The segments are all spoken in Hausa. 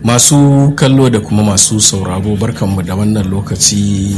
masu kallo da kuma masu sauraro barkanmu da wannan lokaci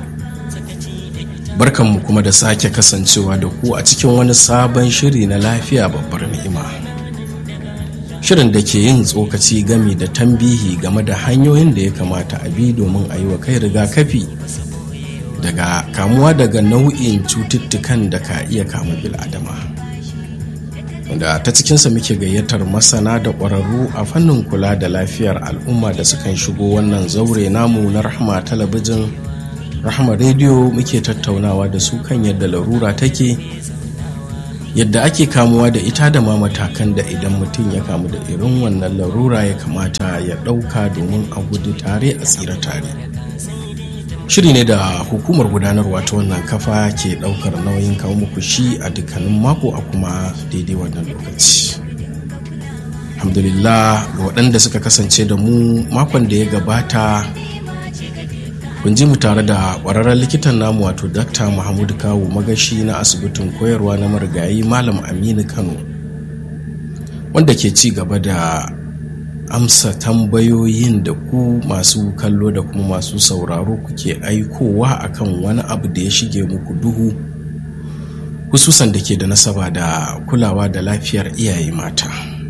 barkanmu kuma da sake kasancewa da ku a cikin wani sabon shiri na lafiya babbar ni'ima shirin da ke yin tsokaci gami da tambihi game da hanyoyin da ya kamata a bi domin a yi wa kai rigakafi daga kamuwa daga nau'in cututtukan da ka iya kama bil'adama wanda ta cikinsa muke gayyatar masana da ƙwararru a fannin kula da lafiyar al'umma da sukan shigo wannan zaure namu na rahama talabijin rahama rediyo muke tattaunawa da su kan yadda larura take yadda ake kamuwa da ita da ma matakan da idan mutum ya kamu da irin wannan larura ya kamata ya ɗauka domin a gudu tare a tsira tare shiri ne da hukumar gudanarwa ta wannan kafa ke ɗaukar nauyin kawo muku shi a dukkanin mako a kuma daidai wannan lokaci alhamdulillah ga waɗanda suka kasance da mu makon da ya gabata kun ji mu tare da ƙwararren likitan namu wato dakta muhammadu kawo magashi na asibitin koyarwa na marigayi malam aminu kano wanda ke ci gaba da amsa tambayoyin da ku masu kallo da kuma masu sauraro kuke aikowa akan wani abu da ya shige muku duhu hususan da ke da nasaba da kulawa da lafiyar iyaye mata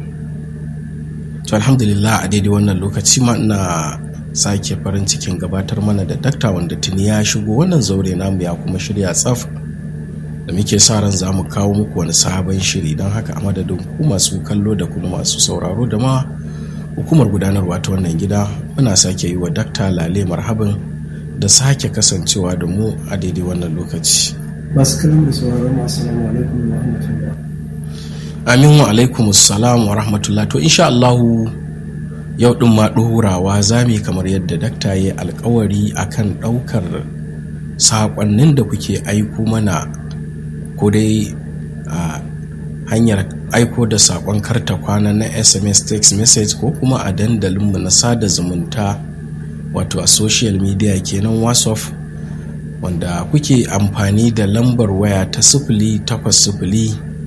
to alhamdulillah a daidai wannan lokaci ma ina sake farin cikin gabatar mana da dakta wanda tuni ya shigo wannan zaure namu ya kuma shirya tsaf da muke sa ran za mu kawo muku wani sabon shiri don haka a madadin ku masu kallo da kuma masu sauraro da ma hukumar gudanarwa ta wannan gida muna sake yi wa dakta lale marhaban da sake kasancewa da mu a daidai wannan lokaci masu kallon da sauraron masu alaikum wa rahmatullah amin wa alaikum salam wa rahmatullah to insha Allahu yau din ma ɗorawa zami kamar yadda dakta ya alkawari akan ɗaukar saƙonnin da kuke aiko mana ko dai a hanyar aiko da saƙon karta kwana na sms text message ko kuma a dandalinmu na sada zumunta wato a social media kenan whatsapp wanda kuke amfani da lambar waya ta sifili takwas sifili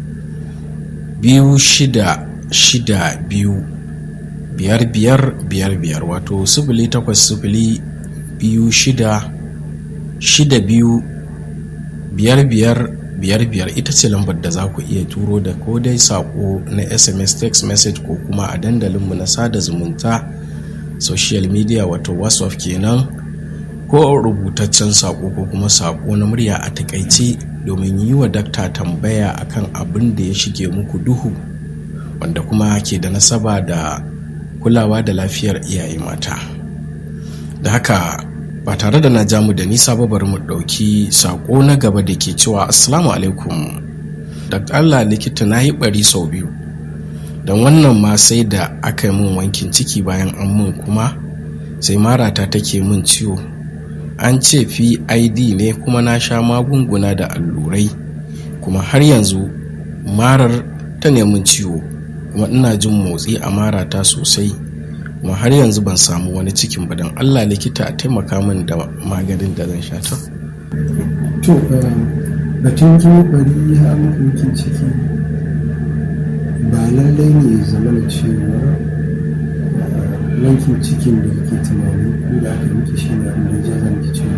biyu shida shida biyu biyar biyar biyar biyar wato sifili takwas sifili biyu shida shida biyu biyar biyar biyar biyar ita ce lambar da za ku iya turo da ko dai sako na sms text message ko kuma a dandalinmu na sada zumunta social media wato whatsapp kenan ko rubutaccen sako ko kuma sako na murya a takaice domin yi wa dakta tambaya akan abin da ya shige muku duhu wanda kuma ke da nasaba da kulawa da lafiyar iyaye mata da haka ba tare da na ja mu da nisa ba bari mu ɗauki saƙo na gaba da ke cewa assalamu alaikum dr allah likita na yi ɓari sau biyu don wannan ma sai da aka yi min wankin ciki bayan an mun kuma sai marata take min ciwo an ce pid ne kuma na sha magunguna da allurai kuma har yanzu marar ta nemin ciwo kuma ina jin motsi a marata sosai kuma har yanzu ban samu wani cikin ba don allah likita a taimaka min da maganin da zan sha ta to batun kin bari har makokin ciki ba lallai ne ya zama da cewa yankin cikin da yake tunani ko da aka miki shi ne abin da ya zama ki ciwo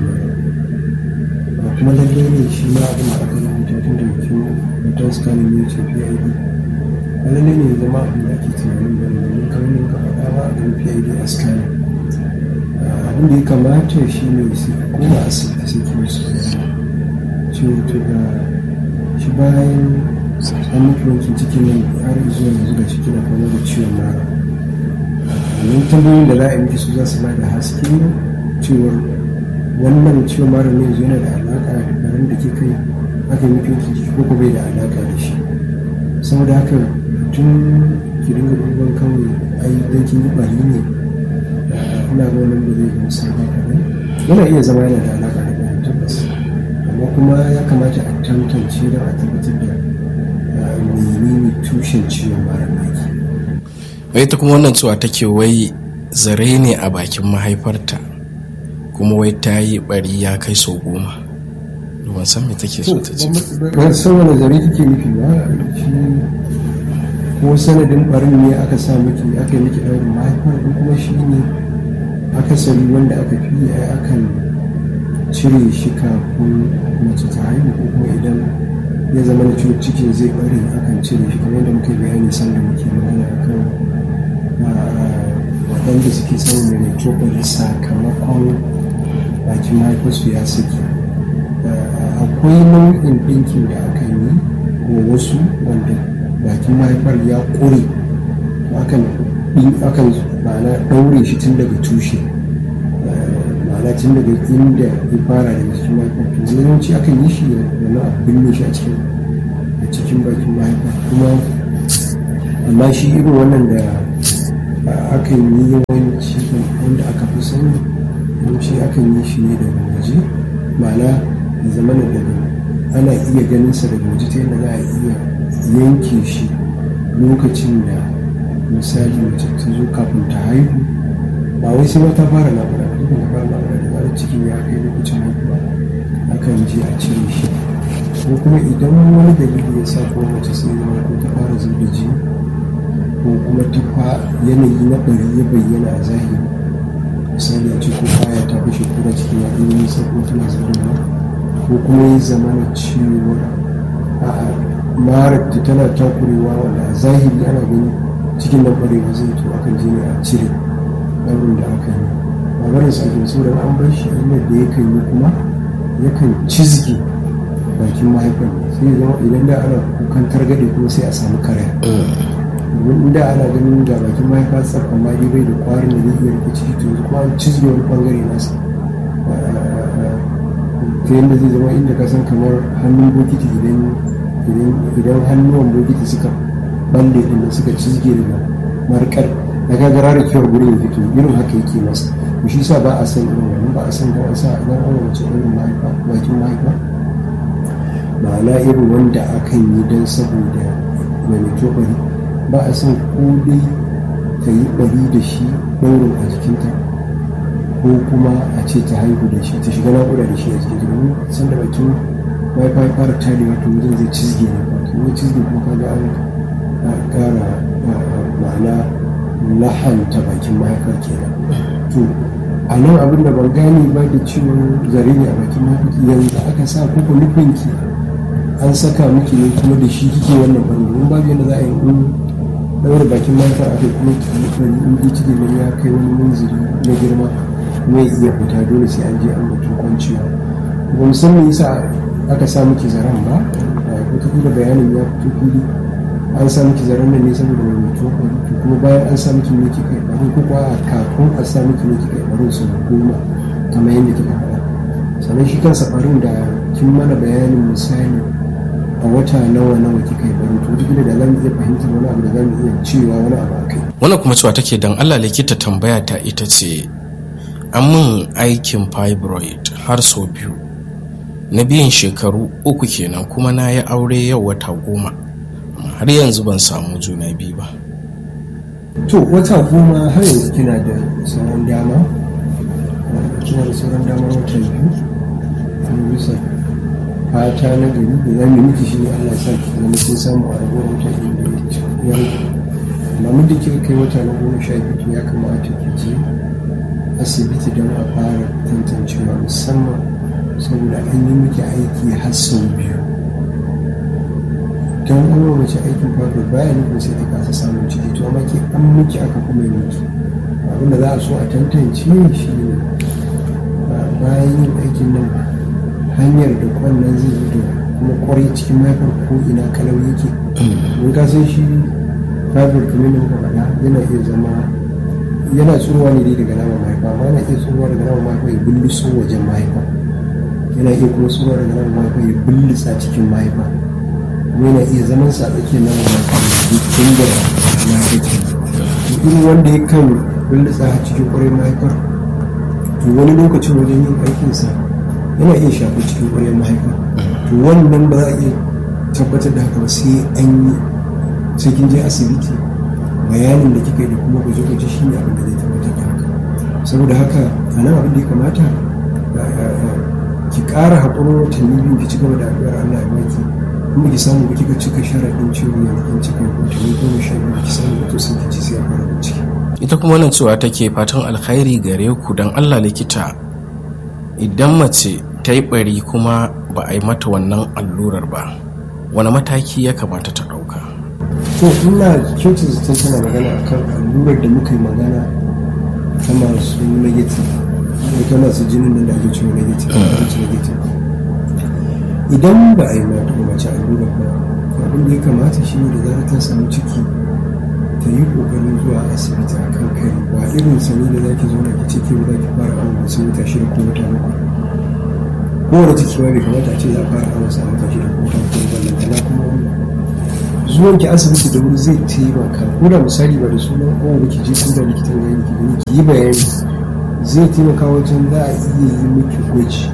ba kuma lallai ne shi ma abin da aka rubuta tun da mutum mutum scanning ne ce PID ba lallai ne ya zama abin da ake tunanin ba ne domin kamar ne ka faɗa ba a kan PID a scanning abin da ya kamata shi ne su koma asibiti sai kuma su ciwo to ga shi bayan an miki wankin cikin nan har zuwa yanzu da ciki na kama da ciwon mara wannan tambayoyin da za a yi miki su za su ba da haske cewar wannan ciwon mara ne yanzu yana da alaƙa da bayan da ke kai aka yi miki wankin ciki ko ko bai da alaƙa da shi saboda haka tun ki dinga duban kawai ai dan kin yi bari ne ina ga wannan da zai zama sabon kaɗan yana iya zama yana da alaƙa da bayan tabbas amma kuma ya kamata a tantance da a tabbatar da menene tushen ciwon mara naki wai ta kuma wannan cewa take wai zare ne a bakin mahaifarta kuma wai ta yi bari ya kai sau goma ban san me take so ta ce ban san wani zare kike nufi ba shi ko sanadin barin ne aka sa miki aka yi miki ɗaurin mahaifa ko kuma shi ne akasari wanda aka fi yi akan cire shi kafin mace ta haihu ko kuma idan ya zama da ciwon cikin zai bare akan cire shi kamar yadda muka yi bayani sanda muke magana akan waɗanda suke samun mai cokali sakamakon bakin mahaifarsu ya saki akwai nau'in ɗinkin da aka yi wa wasu wanda bakin mahaifar ya ƙure akan akan ma'ana ɗaure shi tun daga tushe ma'ana tun daga inda ya fara daga cikin mahaifar to yawanci akan yi shi wani abu binne shi a cikin a cikin bakin mahaifar kuma amma shi irin wannan da akan yi yawanci wanda aka fi sani yawanci akan yi shi ne daga waje ma'ana ya zama daga ana iya ganin sa daga waje ta yadda za a iya yanke shi lokacin da misali mace ta zo kafin ta haihu ba wai sai ta fara naƙuda ba dukkan ta fara naƙuda da zarar cikin ya kai lokacin haihuwa akan je a cire shi ko kuma idan wani dalili ya sa ko mace sai zama ko ta fara zuba da jini ko kuma ta fa yanayi na bari ya bayyana a zahiri misali a ce ko kaya ta fashe kura cikin ya ɗaya nisa ko tana zuba ko kuma ya zama na ciwo a marar ta tana takurewa wanda a zahiri ana gani cikin nan kwarewa zai to akan je ne a cire ɗaurin da aka yi ba barin sa ake so an bar shi inda da yakan yi kuma yakan cizge bakin mahaifar sai zama idan da ana kukan targaɗe kuma sai a samu karaya domin inda ana ganin ga bakin mahaifa tsar amma dai bai da kwarin da zai iya rike ciki to kuma an cizge wani bangare nasa ta yadda zai zama inda ka san kamar hannun bokiti idan hannuwan bokiti suka balle din da suka cizge daga markar da ka gara da kiwar gurin ya fito irin haka yake masa to shi sa ba a san irin wannan ba a san ba a sa idan an wace irin mahaifa bakin mahaifa ma'ana irin wanda akan yi don saboda mai bari ba a san ko dai ta yi bari da shi ɗaurin a jikinta ko kuma a ce ta haihu da shi ta shiga naƙuda da shi a jikinta domin san da bakin mahaifa ya fara tarewa to wajen zai cizge ne ba to cizge kuma kaga an ƙara ma'ana lahanta bakin mahaifa kenan to a nan abin da ban gane ba da ciwon zare ne a bakin mahaifa yanzu aka sa ko nufin ki an saka miki ne kuma da shi kike wannan bangare domin babu yadda za a yi in daura bakin mahaifa a kai kuma ki in ji ciki ne ya kai wani munziri na girma kuma ya iya fita dole sai an je an batun kwanciya ba musamman yasa aka sa miki zaren ba wata bayanin ya fito fili an sa miki zaren nan ne saboda mai mutuwa to kuma bayan an sa miki ne kika baro ko kuwa kafin a sa miki ne kika baro su goma kamar yadda kika faɗa sannan shi kansa barin da kin mana bayanin misali a wata nawa nawa kika baro to wata da za mu iya fahimtar wani abu da za mu iya cewa wani abu akai wannan kuma cewa take dan Allah likita tambaya ta ita ce an min aikin fibroid har sau biyu na biyan shekaru uku kenan kuma na yi aure yau wata goma har yanzu ban samu juna biyu ba to wata goma har yanzu kina da sauran dama kina da sauran dama wata biyu kuma bisa fata na gari da za mu miki shi ne Allah sa ki zama kin samu a ragowar wata biyu da ya rage amma muddin kika kai wata na goma sha biyu ya kamata ki je asibiti don a fara tantancewa musamman saboda an yi miki aiki har sau biyu don an mace aikin farko baya nufin sai ta kasa samun ciki to amma ke an miki aka kuma yi miki abin da za a so a tantance shi ne bayan yin aikin nan hanyar da kwannan zai yi da kuma kwarai cikin mahaifar ko ina kalau yake mun ka san shi fibroid kamar da muka faɗa yana iya zama yana tsurowa ne dai daga naman mahaifa amma yana iya tsurowa daga naman mahaifa ya bulluso wajen mahaifa yana iya kuma tsurowa daga naman mahaifa ya bullisa cikin mahaifa yana iya zaman sa tsakiyar nan wani tun da mahaifar irin wanda ya kan bullisa a cikin kwarai mahaifar to wani lokacin wajen yin aikinsa yana iya shafi cikin kwarai mahaifar to wannan ba za a iya tabbatar da haka ba sai an yi sai kin je asibiti bayanin da kika yi da kuma gwaje-gwaje shi ne abin da zai tabbatar da haka saboda haka a nan abin da ya kamata ki ƙara haƙurin watanni biyu ki ci gaba da addu'ar Allah ya baki kuma ki samu kika cika sharaɗin cewa yana kan cika watanni goma sha biyu ki samu to sai ki ji sai a fara bincike ita kuma wannan cewa take fatan alkhairi gare ku don allah likita idan mace ta yi bari kuma ba a yi mata wannan allurar ba wani mataki ya kamata ta ɗauka to ina kyautar zaton tana magana akan allurar da muka yi magana ta masu negative ta masu jinin nan da ake cewa negative negative idan ba a yi mata mace allurar ba abin da ya kamata shi ne da zarar ta samu ciki ta yi kokarin zuwa asibiti a kan kai ba irin sani da zaki zo na ki ciki ba za ki fara awon wasu wata shida ko wata bakwai kowane ciki ma bai kamata a ce za a fara awon sa wata shida ko wata bakwai ballantana kuma wannan zuwan ki asibiti da wuri zai taimaka ko da misali ba da sunan kowa da ki je ko da likitan gani ki gani ki yi bayani zai taimaka wajen za a iya yi miki gwaji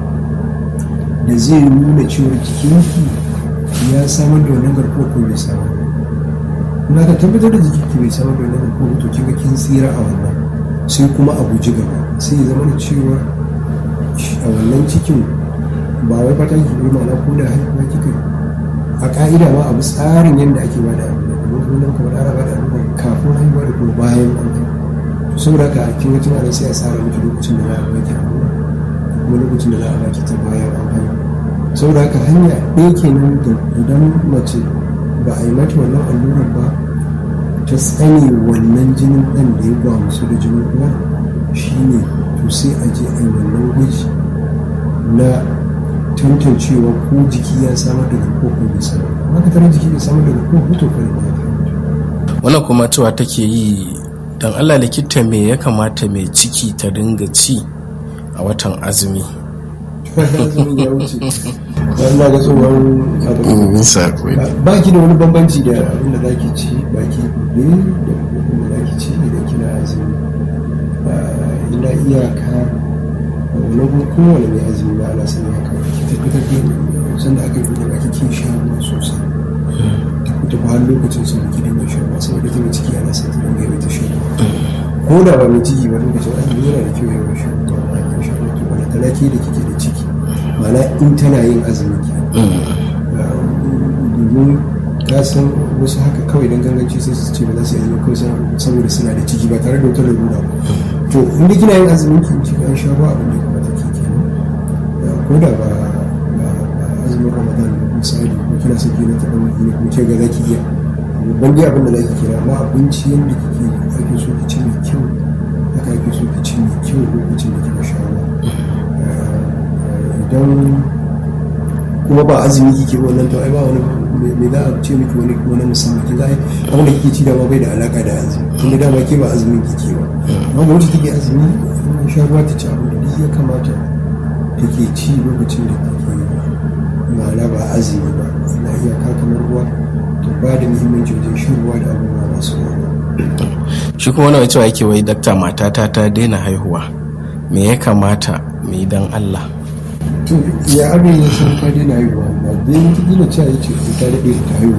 da zai nuna cewa jikinki ya samar da wannan garkuwar ko bai samar na ka tabbatar da jikinki bai samar da wannan garkuwar to kinga kin tsira a wannan sai kuma a guji gaba sai ya zama da cewa a wannan cikin ba wai fatan ki bi ma'ana ko da haihuwa kika a ka'ida ma abu tsarin yadda ake ba da abu da kuma kuma nan kamar ana ba da abu kafin haihuwa da kuma bayan an haihu to saboda haka kin ga tunanin sai a tsara miki lokacin da za a baki abu kuma lokacin da za a baki ta bayan an haihu saboda haka hanya ɗaya kenan da idan mace ba a yi mata wannan allurar ba ta tsane wannan jinin ɗan da ya gwamusu da jinin uwa shine to sai a je a yi wannan gwaji na tantancewa ko jiki ya samar da garkuwa ko bai samar haka tare jiki bai samar da garkuwa ko to kare ba wannan kuma cewa take yi don allah likita me ya kamata mai ciki ta dinga ci a watan azumi azumin ya wuce wannan ga tsohon abin ba ki da wani bambanci da abin da zaki ci ba ki gobe da abin da zaki ci idan kina azumi ina iyaka wani kuma kowane mai azumi ba ana sani haka ki tabbatar da sanda aka yi da baki kin sha ruwa sosai ta fita ba har lokacin sun baki dinga shan ruwa saboda ta mai ciki ana son ta dinga yawaita shan ruwa ko da ba mai ciki ba lokacin azumi yana da kyau yawan shan ruwa ba kin shan ruwa to ba ta ke da kike da ciki ma'ana in tana yin azumi ke domin ta san wasu haka kawai don ganganci sai su ce ba za su yi kawai saboda suna da ciki ba tare da wata lalura ba to inda kina yin azumin ki ci an sha ruwa abin da kuma take kenan ko da ba azumin ramadan misali ko kina son kina ta ɗan ne ko ce ga za ki iya babban dai abin da za ki kira amma abinci yadda kike ake so ki ci mai kyau haka ake so ki ci mai kyau lokacin da kika sha ruwa idan kuma ba azumi kike wannan to ai ba wani me za a ce miki wani wani musamman kin ga abin da kike ci da bai da alaka da azumi tun da dama ke ba azumin kike ba amma wacce take azumi in sha ruwa ta ci abin da duk ya kamata take ci lokacin da take ma'ana ba azumi ba ina iyaka kamar ruwa to ba da muhimmanci wajen shan ruwa da abubuwa masu ruwa shi kuma wani cewa yake wai dakta matata ta daina haihuwa me ya kamata mu yi don allah to ya abin ya san ka daina haihuwa ba dai wata gina cewa ya ce ko ta daɗe ta haihu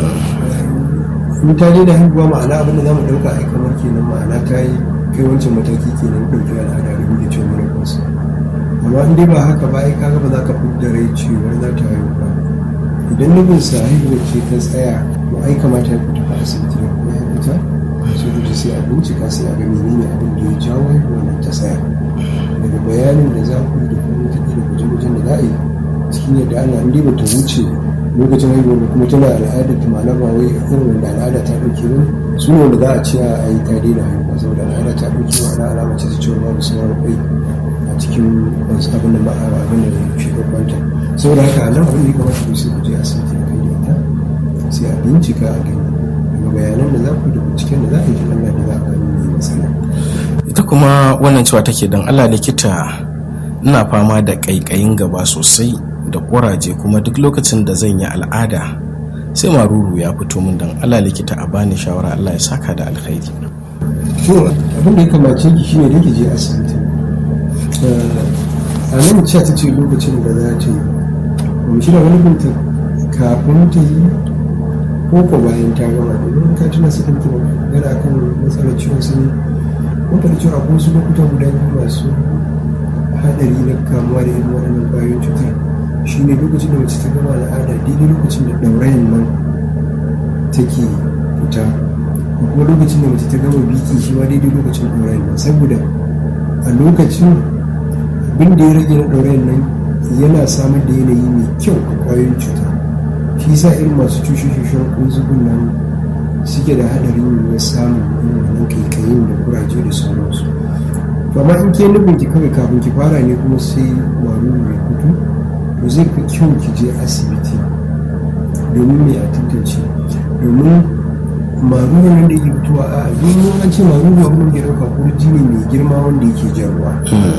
in ta daina haihuwa ma'ana abin da za mu ɗauka ai kamar kenan ma'ana ta yi kai wancan mataki kenan ɗauki al'ada da da cewa mara kansu amma in dai ba haka ba ai kaga ba za ka fidda rai cewa za ta haihu ba idan nufin sa haihuwa ce ta tsaya to ai kamata ya fita asibiti da kuma ya fita sai da sai a bincika sai a ga menene abin da ya jawo haihuwa nan ta tsaya daga bayanin da za ku yi da kuma wata da guje-gujen da za a yi cikin yadda ana inda ba ta wuce lokacin haihuwa da kuma tana al'ada ta ma'ana ba wai irin wanda al'ada ta ɗauke ba su ne wanda za a ce a yi ta daina haihuwa saboda al'ada ta ɗauke ma'ana alama ce ta cewa babu sauran kwai a cikin wasu abin da ma'a abin da shi babbanta saboda haka a nan abin da ya kamata ku sai ku je asibiti a kai da ita sai a bincika a gani daga bayanan da za ku da binciken da za a yi Allah da za a gani mai matsala ita kuma wannan cewa take don allah likita ina fama da ƙaiƙayin gaba sosai da ƙuraje kuma duk lokacin da zan yi al'ada sai maruru ya fito min don allah likita a bani shawara allah ya saka da alkhairi to abin da ya kamace ki shine da ki je asibiti a nan ce ta ce lokacin da za ta yi kuma shi da wani binta kafin ta yi ko ko bayan ta gama domin ka tuna su ɗauki magana kan matsalar ciwon sani wata da cewa akwai wasu lokuta guda biyu masu haɗari na kamuwa da irin waɗannan ƙwayoyin cutar shi ne lokacin da mace ta gama al'ada daidai lokacin da ɗaurayen nan take fita kuma lokacin da mace ta gama biki shi ma daidai lokacin ɗaurayen nan saboda a lokacin abin da ya rage na ɗaurayen nan yana samar da yanayi mai kyau a ƙwayoyin cuta shi sa irin masu cushe-cushen kunzugun nan suke da haɗarin yiwuwar samun irin wannan kaikayin da kuraje da sauransu amma in ke nufin ki kawai kafin ki fara ne kuma sai maruru ya fito to zai fi kyau ki je asibiti domin mai a tantance domin maruru nan da yake fitowa a domin an ce maruru abin da ya ɗauka kurji ne mai girma wanda yake jan ruwa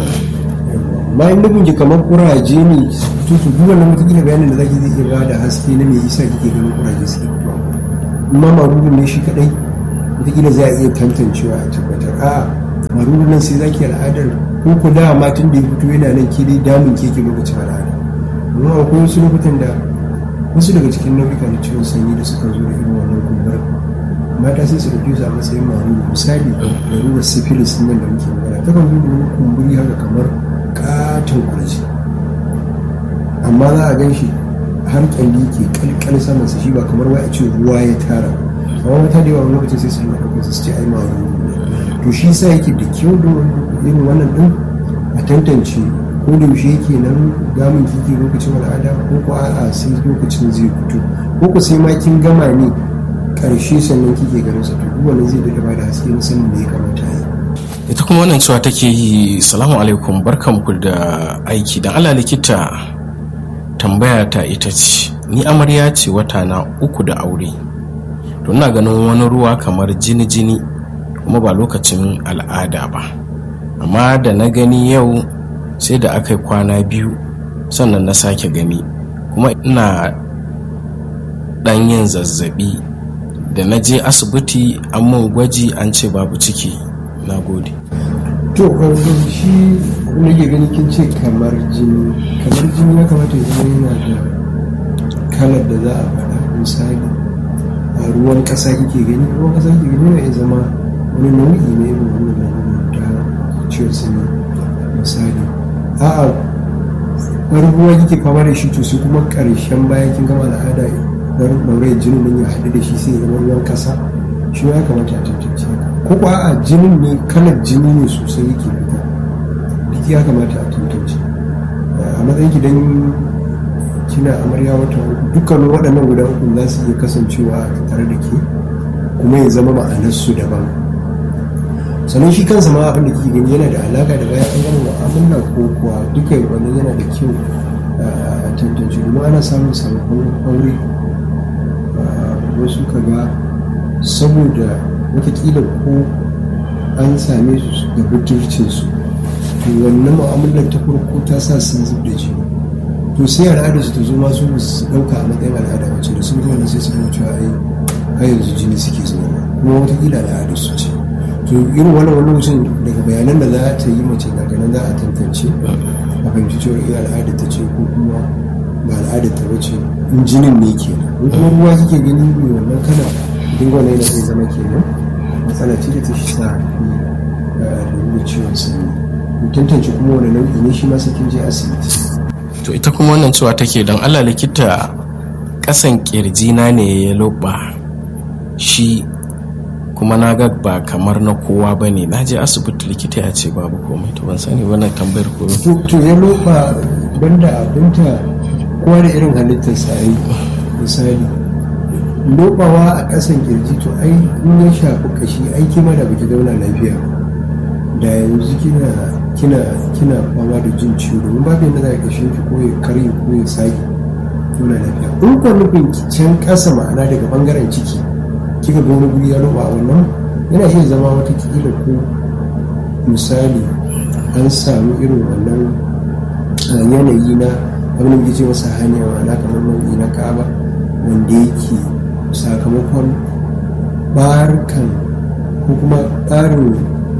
amma in nufin ki kamar kuraje ne fito to duk wannan wata bayanin da zaki zai iya ba da haske na me yasa kike ganin kuraje suke fitowa amma maruru ne shi kadai wataƙila za a iya tantancewa a tabbatar a'a maruru nan sai zaki al'adar ko ku da matan da ya fito yana nan ke dai damun keke lokacin al'ada amma akwai wasu lokutan da wasu daga cikin nau'ika na ciwon sanyi da suka zo da irin wannan kumbar mata sai su ɗauke su a matsayin maruru misali larurar syphilis nan da muke magana ta kan zo da wani kumburi haka kamar katon kurji amma za a gan shi har kyalli ke kalkal saman sa shi ba kamar wai a ce ruwa ya tara amma mata da yawa lokacin sai su yi ɗaukar su ce ai maruru ne to shi sa yake da kyau da irin wannan din a tantance ko da yaushe yake nan gamin kike lokacin al'ada ko ko a'a sai lokacin zai fito ko ko sai ma kin gama ne karshe sannan kike ganin sa to duk wannan zai da ba da haske na sanin me ya kamata yi ita kuma wannan cewa take yi salamu alaikum barkanku da aiki dan Allah likita tambaya ta ita ce ni amarya ce wata na uku da aure to ina ganin wani ruwa kamar jini jini kuma ba lokacin al'ada ba amma da na gani yau sai da aka yi kwana biyu sannan na sake gani kuma ina ɗan yin zazzabi da na je asibiti an mun gwaji an ce babu ciki na gode to shi wani ke gani kin ce kamar jini kamar jini ya kamata ya zama yana da kalar da za a faɗa misali a ruwan ƙasa kike gani ruwan ƙasa kike gani yana iya zama wani nau'i ne irin wannan lalurar ta ciwon sanyi misali a'a wani ruwa kike fama da shi to sai kuma ƙarshen bayan kin gama al'ada wani ɗaurayar jinin nan ya haɗu da shi sai ya zama ruwan ƙasa shi ya kamata a tantance ko kuwa a jinin ne kalar jini ne sosai yake fita duk ya kamata a tantance a matsayin ki dan kina amarya wata uku dukkanin waɗannan guda uku za su iya kasancewa tare da ke kuma ya zama ma'anarsu daban sannan shi kansa ma abin da kike gani yana da alaka da bayan an gama mu'amala ko kuwa duka wannan yana da kyau a tantance domin ana samun sababbin aure wasu kaga saboda watakila ko an same su da budurcinsu to wannan mu'amalar ta farko ta sa sun zub da jini to sai al'adar su ta zo masu su dauka a matsayin al'ada wacce da sun zo wannan sai su gama cewa ai har yanzu jini suke zuwa kuma watakila al'adar su ce to irin wannan wani lokacin daga bayanan da za ta yi mace daga nan za a tantance a fahimci cewa iya al'adar ta ce ko kuma ba al'adar ta bace in jinin ne kenan in kuma ruwa kike gani mai wannan kana dinga wannan yana zai zama kenan matsala ce da ta shi sa da ciwon sanyi tantance kuma wani nau'i ne shi ma sai kin je asibiti to ita kuma wannan cewa take don allah likita kasan kirjina ne ya loba shi kuma na ga ba kamar na kowa ba ne na je asibiti likita ya ce babu komai to ban sani wannan tambayar ko to ya loba banda abinta kowa da irin halittar sa ai misali lobawa a ƙasan kirji to ai in ya shafi kashi ai kima da baki zauna lafiya da yanzu kina kina kina fama da jin ciwo domin babu yadda za a kashe ki ko ya karye ko ya sake tona lafiya in ko nufin can ƙasa ma'ana daga bangaren ciki kika ga wani guri ya roba a wannan yana iya zama wata kila ko misali an samu irin wannan yanayi na abin da muke ce masa hanya ma'ana kamar nau'i na kaba wanda yake sakamakon barkan ko kuma tsarin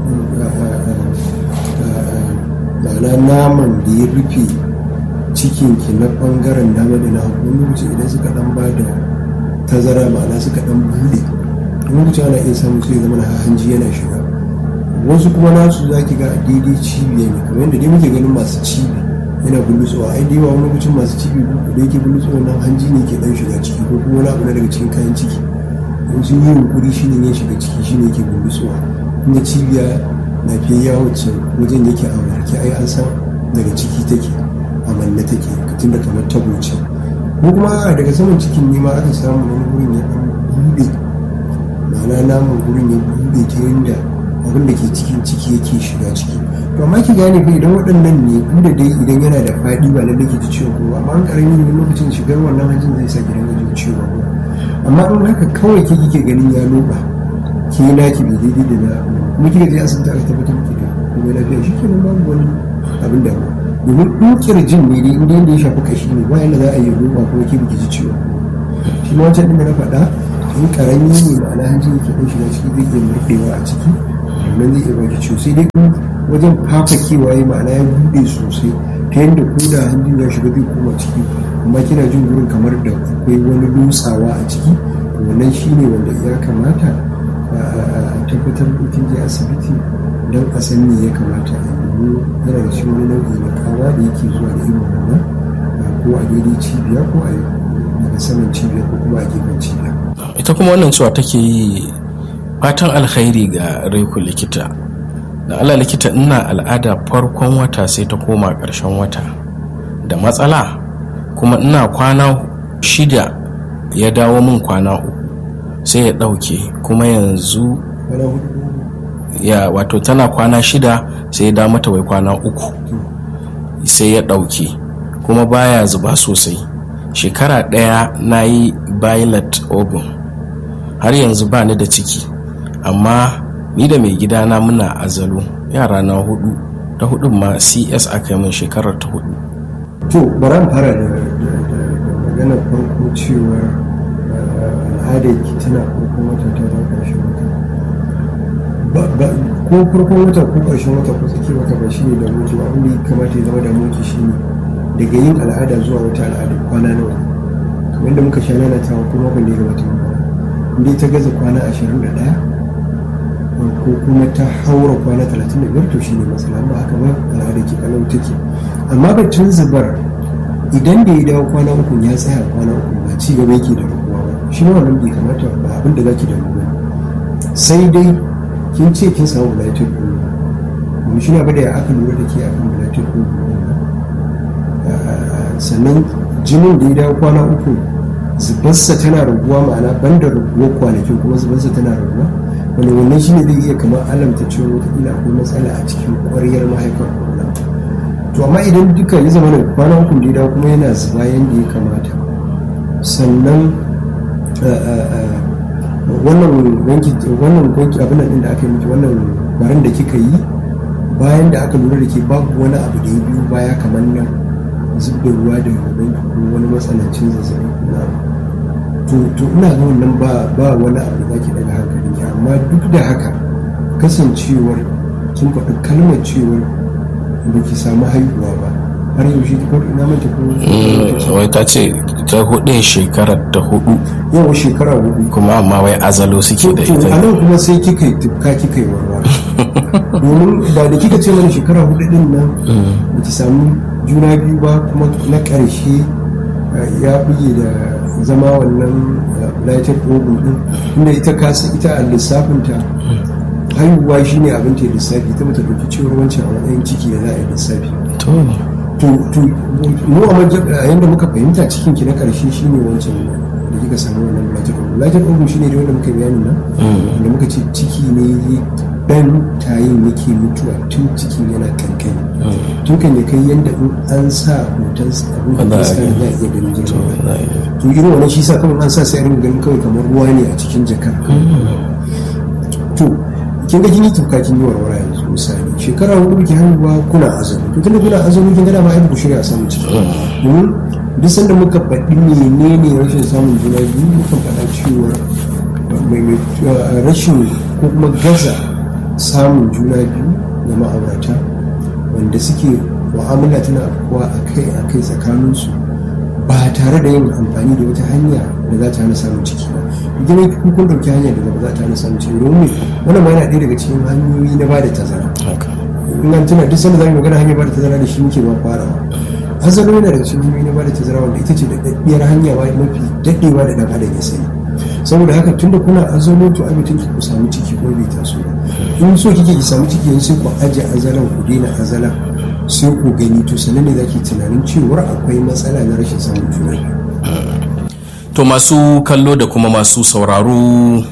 ma'ana naman da ya rufe cikinki na bangaren dama da na hagu lokaci idan suka dan ba da tazara ma'ana suka dan bude lokaci ana iya samun sai zama na hanji yana shiga wasu kuma nasu za ki ga a daidai cibiya ne kamar yadda dai muke ganin masu cibi yana bulutsuwa ai da yawa wani lokacin masu ciki da yake bulutsuwa nan hanji ne ke dan shiga ciki ko kuma wani abu na daga cikin kayan ciki in sun yi yunkuri shi ne ya shiga ciki shi ne ke bulutsuwa inda cibiya lafiyayya wacce wajen yake a warke ai an san daga ciki take a manne take tunda kamar tabo ce ko kuma daga saman cikin ne ma aka samu wani gurin ya dan bude ma'ana namun gurin ya bude ta yadda abin da ke cikin ciki yake shiga ciki to amma ki gane fa idan waɗannan ne inda dai idan yana da faɗi ba lallai ki ji ciwon ko amma an karami ne lokacin shigar wannan hanjin zai sa ki dinga jin ciwon ko amma in haka kawai ke kike ganin ya loba ki na ki bai daidai da na kuma kika je asibiti aka tabbatar miki da kuma lafiya shi kenan babu wani abin da domin in kirjin ne dai inda yanda ya shafi kashi ne ba yanda za a yi loba kuma ki biki ji ciwon shi ma wancan din da na faɗa in karami ne ma'ana hanjin yake ɗan shiga ciki zai iya murɗewa a ciki nan zai iya baki ciwo sai dai wajen fafakewa ya ma'ana ya buɗe sosai ta yadda ko da hanjin ya shiga zai koma ciki amma kina jin gurin kamar da akwai wani dutsawa a ciki wannan shine wanda ya kamata a tabbatar da kin je asibiti don a san me ya kamata a yi yana da shi wani nau'i na kawa da yake zuwa da irin wannan ko a daidai cibiya ko a daga saman cibiya ko kuma a gefen cibiya ita kuma wannan cewa take yi fatan alkhairi ga reku likita da ala likita ina al'ada farkon wata sai ta koma ƙarshen wata da matsala kuma ina kwana shida ya dawo min kwana uku sai ya ɗauke kuma yanzu ya wato tana kwana shida sai ya dawo mata wai kwana uku sai ya ɗauke kuma baya zuba sosai shekara ɗaya na yi violet ogun har yanzu ba ni da ciki amma ni da mai gidana muna azalo yara na hudu ta hudun ma cs aka yi min shekarar ta hudu to bari an fara da maganar farko cewa al'adar ki tana farkon wata ta da ƙarshen wata ko farkon wata ko ƙarshen wata ko tsakiyar wata ba shi ne da muke ba abin da ya kamata ya zama da muke shi ne daga yin al'ada zuwa wata al'ada kwana nawa kamar da muka sha lalatawa kuma ban da ya gabata inda ta gaza kwana ashirin da ɗaya ko kuma ta haura kwana talatin da biyar to shi ne matsala ba haka ba al'ada ke kalau take amma batun zubar idan da ya dawo kwana uku ya tsaya kwana uku ba ci gaba yake da raguwa ba shi ne wannan bai kamata ba abin da zaki da ruwa sai dai kin ce kin samu bulatin ɗin mu shi ne abin da ya aka lura da ke akan bulatin ɗin sannan jinin da ya dawo kwana uku zubarsa tana raguwa ma'ana banda raguwa kwanakin kuma zubarsa tana raguwa wani wannan shi ne zai iya kamar alamta cewa wataƙila akwai matsala a cikin ƙwaryar mahaifar kwana to amma idan duka ya zama da kwana uku da ya dawo kuma yana zuba yadda ya kamata sannan wannan wanki wannan wanki abin nan da aka yi miki wannan barin da kika yi bayan da aka lura da ke babu wani abu da ya biyu baya kamar nan zub da ruwa da gaban ko wani matsanancin zazzabi na to to ina ga wannan ba ba wani abu da zaki daga hankalin ki amma duk da haka kasancewar kin faɗi kalmar cewar ba ki samu haihuwa ba har yaushe ki faɗi na mata ko wai ta ce ta hudu shekarar ta hudu yawa shekara hudu kuma amma wai azalo suke da to a ita nan kuma sai kika yi tufka kika yi warware domin da da kika ce mana shekara hudu din nan ba ki samu juna biyu ba kuma na ƙarshe uh, ya buge da zama wannan lighted ogun din inda ita kasa ita a lissafinta haihuwa shine abin ta lissafi ta mata ɗauki cewar wancan a matsayin ciki da za a yi lissafi to to to mu a majab- a yanda muka fahimta cikin ki na ƙarshe shine wancan da kika samu wannan lighted ogun lighted ogun shine da wanda muka yi bayani nan da muka ce ciki ne dan tayin yake mutuwa tun cikin yana kankani tun kan ya kai yadda in an sa hoton abin da Wanda iska ake- za a iya ganin to girma za a yi- to irin wannan shi sa kawai an sa sai a ringa ganin kawai kamar ruwa ne a cikin jakar to kin ga kin yi tuka kin yi warwara yanzu misali shekara hudu biki haihuwa kuna azumi to tunda kuna azumi kin ga dama ai ba ku shirya a samun ciki domin duk sanda muka faɗi menene rashin samun juna biyu muka faɗa cewa mai mai uh, rashin ko kuma gaza samun juna biyu ga ma'aurata wanda suke mu'amala tana afkuwa akai akai tsakaninsu ba tare da yin amfani da wata hanya da za ta hana samun ciki ba idan kun kun dauki hanya da ba za ta hana samun ciki domin wannan ma yana ɗaya daga cikin hanyoyi na ba da tazara haka in an tuna duk sanda za mu magana hanyar ba da tazara da shi muke ba farawa azalo yana daga cikin hanyoyi na bada tazara wanda ita ce da daddiyar hanya ma mafi daɗewa da ɗan adam ya sani saboda haka tunda kuna azalo to ai mutum ku samu ciki ko bai taso ba in so kike ki samu ciki yanzu sai ku aje azalan ku daina azalan sai ku gani to sanan ne zaki tunanin cewar akwai matsala na rashin samun juna to masu kallo da kuma masu sauraro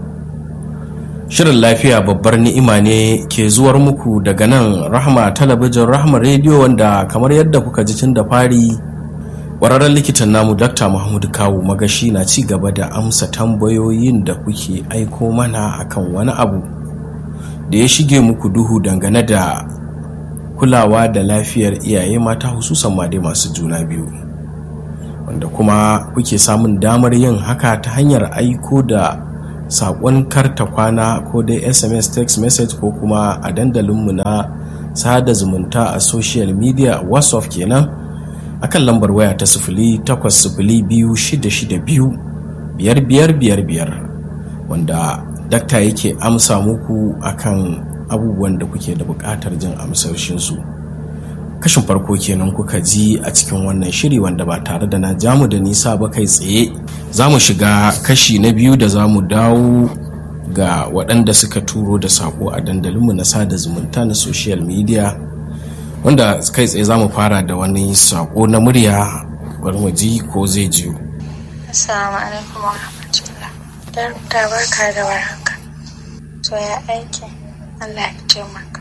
shirin lafiya babbar ni'ima ne ke zuwar muku daga nan rahma talabijin rahma rediyo wanda kamar yadda kuka ji tun da fari ƙwararren likitan namu dr mahmud kawu magashi na ci gaba da amsa tambayoyin da kuke aiko mana akan wani abu da ya shige muku duhu dangane da kulawa da lafiyar iyaye mata hususan ma dai masu juna biyu wanda kuma kuke samun damar yin haka ta hanyar aiko da saƙon karta kwana ko dai sms text message ko kuma a dandalinmu na sada zumunta a social media whatsapp kenan akan lambar waya ta sifili takwas sifili biyu shida shida biyu biyar biyar biyar biyar wanda dakta yake amsa muku akan abubuwan da kuke da buƙatar jin amsoshinsu kashin farko kenan kuka ji a cikin wannan shiri wanda ba tare da na jamu da nisa ba kai tsaye za mu shiga kashi na biyu da za mu dawo ga waɗanda suka turo da saƙo a dandalinmu na sada zumunta na social media wanda kai tsaye za mu fara da wani saƙo na murya bari mu ji ko zai jiyo Assalamu alaikum wa rahmatullah. Darta barka da warhaka. To ya aiki? Allah ya taimaka.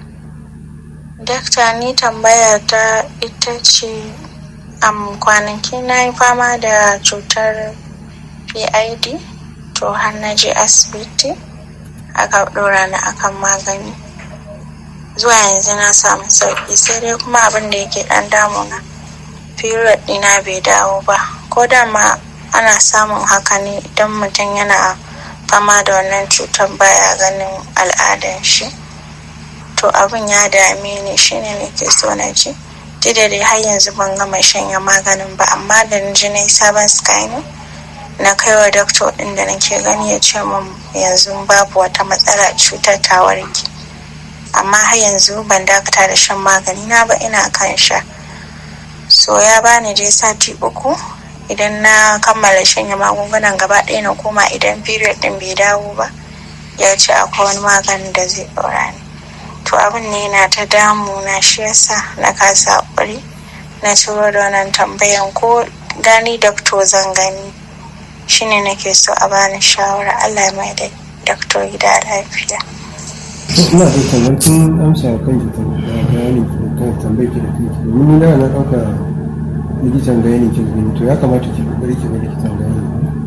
Dakta ni tambaya ta ita ce am kwanaki na yi fama da cutar PID to har na je asibiti aka ɗora ni akan magani. Zuwa yanzu na samu sauƙi sai dai kuma abin da yake ɗan damuna. Period ɗina bai dawo ba. Ko da ma ana samun haka ne idan mutum yana fama da wannan cutar baya ganin al'adan shi to abin ya dame ni shine nake so na ji duk da dai har yanzu ban gama shanya maganin ba amma da na ji na yi sabon scanning na kai wa doctor din da nake gani ya ce min yanzu babu wata matsala cutar ta warke amma har yanzu ban dakata da shan magani na ba ina kan sha so ya bani dai sati uku idan na kammala shanya magungunan gaba ɗaya na koma idan period ɗin bai dawo ba ya ce akwai wani maganin da zai ɗora ni to abin ne na ta damu na shi yasa na kasa haƙuri na turo da wannan tambayan ko gani dakto zan gani shine nake so a bani shawara allah mai da dakto gida lafiya ina da kamar kin amsa kan ki bayani kan tambayar ki da kanki domin ni na na ɗauka likitan gani ke gani to ya kamata ki kokari ki ga likitan gani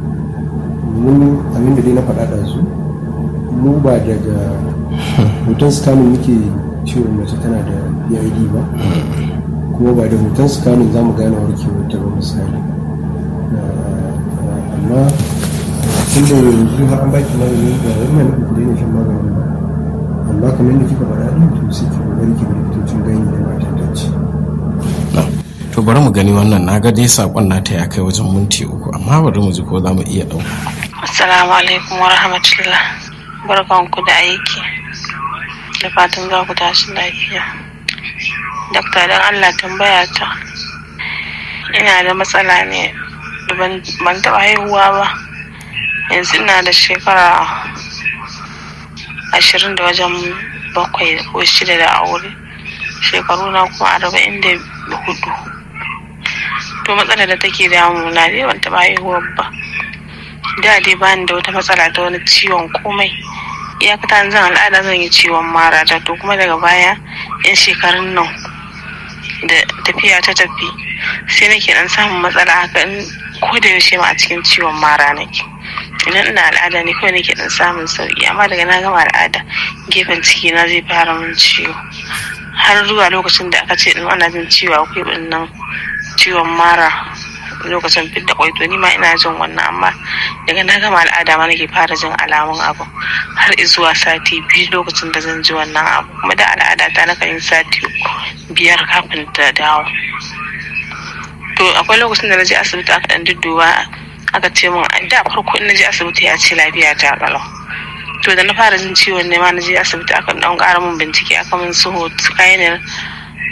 mun abin da dai na faɗa da su mu ba daga hoton scanning muke ciwon mace tana da PID ba kuma ba da hoton scanning za mu gane warkewar ta ba misali amma tun da yanzu har an baki magani ga wannan nufin ku daina shan maganin ba amma kamar yadda kika faɗa ɗin to sai ki kokari ki ga likitocin gani da mata ta ce to bari mu gani wannan na ga dai sakon nata ya kai wajen minti uku amma bari mu ji ko za mu iya ɗauka. assalamu alaikum wa rahmatullah barkanku da aiki da fatan za ku tashi lafiya dakta don allah tambaya ta ina da matsala ne ban taɓa haihuwa ba yanzu ina da shekara ashirin da wajen bakwai ko shida da aure shekaru na kuma arba'in da hudu to matsalar da take damuna dai ban taɓa haihuwa ba da dai bani da wata matsala ta wani ciwon komai iyakata zan al'ada zan yi ciwon mara ta to kuma daga baya yan shekarun nan da tafiya ta tafi sai nake dan samun matsala haka in ko da yaushe ma a cikin ciwon mara nake idan ina al'ada ne kawai nake dan samun sauki amma daga na gama al'ada gefen ciki na zai fara min ciwo har zuwa lokacin da aka ce din ana jin ciwo akwai nan ciwon mara lokacin fidda kwai to ni ma ina jin wannan amma daga na gama al'ada ma nake fara jin alamun abu har zuwa sati biyu lokacin da zan ji wannan abu kuma da al'ada ta na kan yi sati biyar kafin ta dawo to akwai lokacin da na je asibiti aka dan dudduba aka ce min da farko in na je asibiti ya ce lafiya ta kalau to da na fara jin ciwon ne ma na je asibiti aka dan ƙara min bincike aka min su scanner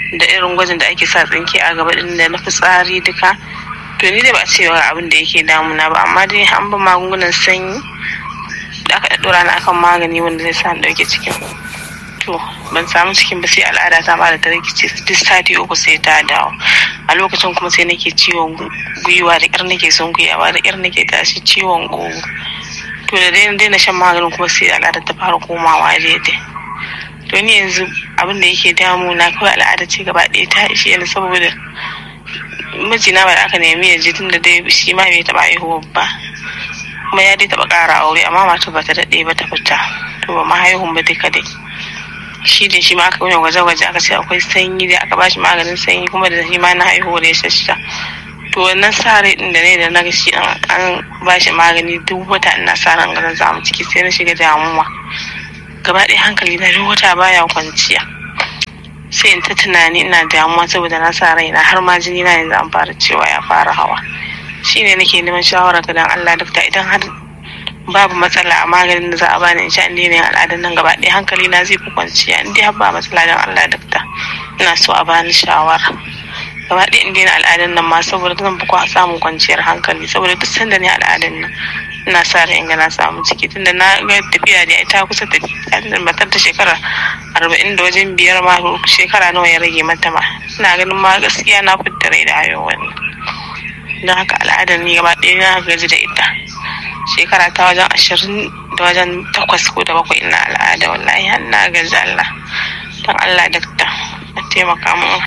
da irin gwajin da ake sa tsinke a gaba din da na fitsari duka to ni dai ba a cewa abin da yake damuna ba amma dai an ba magungunan sanyi da aka ɗaɗɗora na akan magani wanda zai sa ɗauke cikin to ban samu cikin ba sai al'ada ta ba da ta rikice duk sati uku sai ta dawo a lokacin kuma sai nake ciwon gwiwa da ƙyar nake son gwiwa da ƙyar nake tashi ciwon gogo to da dai daina shan maganin kuma sai al'ada ta fara komawa daidai to ni yanzu abin da yake damu na kawai al'ada ce gaba ɗaya ta ishe ni saboda mijina ba da aka nemi ya ji tun da dai shi ma bai taɓa haihuwa ba kuma ya dai taɓa ƙara aure amma mata ba ta daɗe ba ta fita to ba ma haihun ba duka dai shi da shi ma aka yi gwaje-gwaje aka ce akwai sanyi da aka bashi maganin sanyi kuma da shi ma na haihuwa da ya shashsha to wannan sa rai din da ne da na ga shi an bashi magani duk wata ina sa ran ganin zamu ciki sai na shiga damuwa gaba ɗaya hankali na duk wata baya kwanciya sai in ta tunani ina damuwa saboda na sa raina har ma jini na yanzu an fara cewa ya fara hawa shine nake neman shawara ga dan Allah dakta idan har babu matsala a maganin da za a bani in sha in daina yin al'adun nan gaba ɗaya hankali na zai fi kwanciya in dai har ba matsala dan Allah dakta ina so a bani shawara gaba ɗaya in daina al'adun nan ma saboda zan fi samun kwanciyar hankali saboda duk sanda ne al'adun nan ina sa ran in ga na samu ciki tunda na ga tafiya da ita kusa tafiya matar ta shekara arba'in da wajen biyar ma shekara nawa ya rage mata ma ina ganin ma gaskiya na fitta rai da hayo wani don haka al'adar ni gaba ɗaya na gaji da ita shekara ta wajen ashirin da wajen takwas ko da bakwai ina al'ada wallahi har na gaji Allah don Allah dakta a taimaka min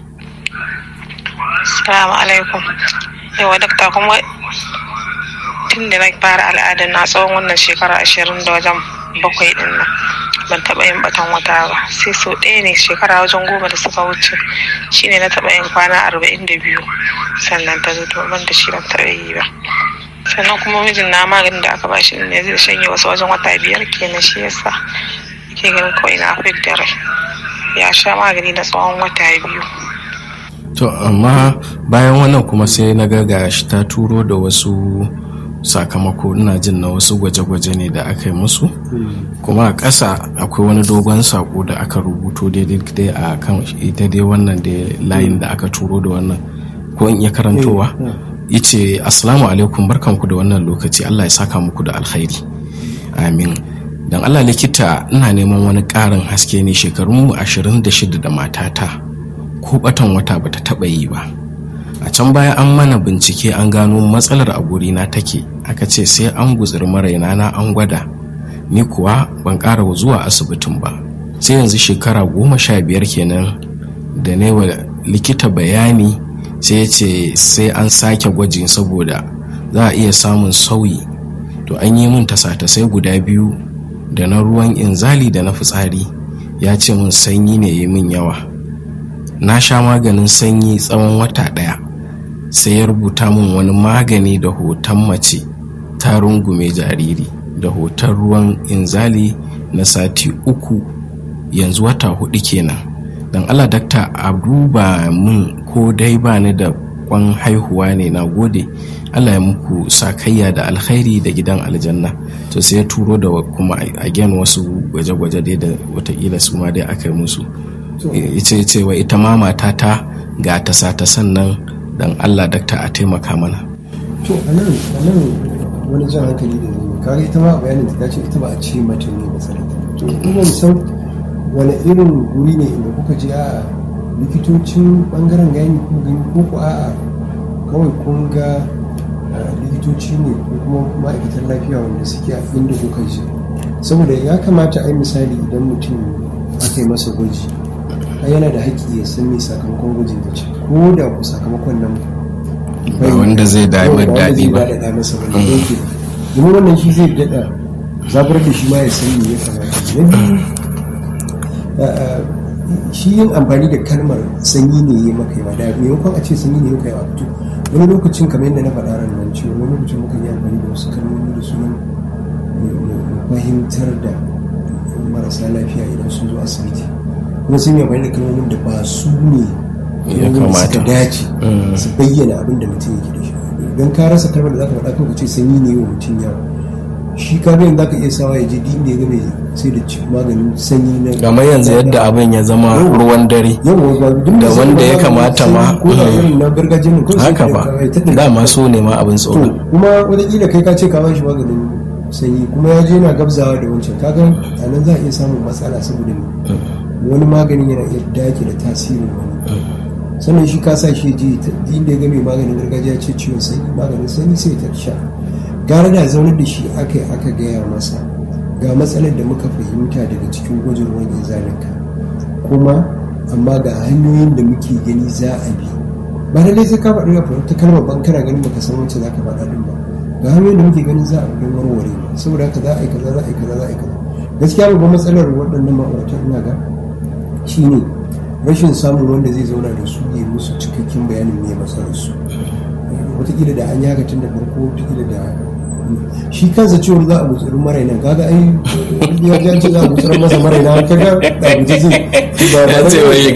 Assalamu alaikum. Yawa dakta kuma tun da na fara al'ada na tsawon wannan shekara ashirin da wajen bakwai din nan ban taɓa yin batan wata ba sai sau ɗaya ne shekara wajen goma da suka wuce shine na taɓa yin kwana arba'in da biyu sannan ta zo to ban da shi ban taɓa yi ba sannan kuma mijin na maganin da aka ba shi ne zai shanye wasu wajen wata biyar kenan shi yasa ke ganin kawai na fit da rai ya sha magani na tsawon wata biyu to amma bayan wannan kuma sai na ga shi ta turo da wasu sakamako ina jin na wasu gwaje-gwaje ne da aka yi musu kuma a ƙasa akwai wani dogon sako da aka rubuto daidai a kan ita dai wannan da layin da aka turo da wannan ko in iya karantowa yace assalamu alaikum barkanku da wannan lokaci allah ya saka muku da alkhairi amin don allah likita ina neman wani ƙarin haske ne shekarunmu 26 da matata ko batan wata bata taba yi ba a can baya an mana bincike an gano matsalar a gurina take aka ce sai an gutsiri maraina na an gwada ni kuwa ban ƙara zuwa asibitin ba sai yanzu shekara goma sha biyar kenan da ne wa likita bayani sai ya ce sai an sake gwajin saboda za a iya samun sauyi to an yi min tasa-tasai guda biyu da na ruwan inzali da na fitsari ya ce min sanyi ne ya min yawa na sha maganin sanyi tsawon wata ɗaya sai ya rubuta min wani magani da hoton mace ta rungume jariri da hoton ruwan inzali na sati uku yanzu wata hudu kenan don allah dakta a duba min ko dai ba ni da kwan haihuwa ne na gode allah ya muku sakayya da alkhairi da gidan aljanna to sai ya turo da kuma again wasu gwaje-gwaje dai da watakila su ma dai aka yi musu ita ce wa ita ma matata ga ta sata sannan dan Allah dakta a taimaka mana to anan anan wani jan hankali da zai kaga ita ma bayanin ta ce ita ba a ce mata ne matsalar to ina san wani irin guri ne inda kuka je a likitocin bangaren gani ko gani ko ko a kawai kun ga likitoci ne ko kuma ma'aikatan lafiya wanda suke a inda kuka je saboda ya kamata a yi misali idan mutum aka yi masa gwaji yana da haƙƙi ya san me sakamakon gwajin da ce ko da ku sakamakon nan ba wanda zai damar daɗi ba da masa wanda yake domin wannan shi zai daɗa zabar da shi ma ya san me ya kamata na biyu shi yin amfani da kalmar sanyi ne ya maka yawa da maimakon a ce sanyi ne ya maka yawa fito wani lokacin kamar yadda na faɗa ran nan cewa wani lokacin muka yi amfani da wasu kalmomi da sunan fahimtar da marasa lafiya idan sun zo asibiti kuma sun yi amfani da kalmomin da ba su ne ya kamata dace su bayyana abin da mutum yake da shi don ka rasa kalmar da za ka faɗa kan ce sanyi ne wa mutum yawa shi ka ga za ka iya sawa ya je duk inda ya ga mai sai da ci- maganin sanyi na kamar yanzu yadda abin ya zama ruwan dare yawa ba duk Da sai wanda ya maganin kamata sanyi ma- ko da irin na gargajiyar nan kawai sai haka ka ba ga ta ɗauki dama so ne ma abin to tsoro kuma wataƙila kai ka ce ka ba shi maganin sanyi kuma ya je yana gabzawa da wancan kaga a nan za a iya samun matsala saboda me wani maganin yana iya dake da tasirin wani sannan shi ka sa shi ji ta inda ya ga mai maganin gargajiya ce ciwon sanyi maganin sanyi sai ta sha gara da zaunar da shi aka yi aka gaya masa ga matsalar da muka fahimta daga cikin gwajin ruwan izalinka kuma amma ga hanyoyin da muke gani za a bi ba lallai sai ka faɗi rafa ta kalmar ban kana ganin baka san wacce za ka faɗa din ba ga hanyoyin da muke ganin za a bi don warware ba saboda haka za a yi kaza za a yi kaza za a yi kaza gaskiya babban matsalar waɗannan ma'aurata ina ga shine rashin samun wanda zai zauna da su ya musu cikakken bayanin me matsalar su wataƙila da an yaga tun da farko wataƙila da shi kansa ciwon za a gutsurin maraina kaga ai ya ji an ce za a gutsurin masa maraina kaga da guje zai ba ba ya ce wai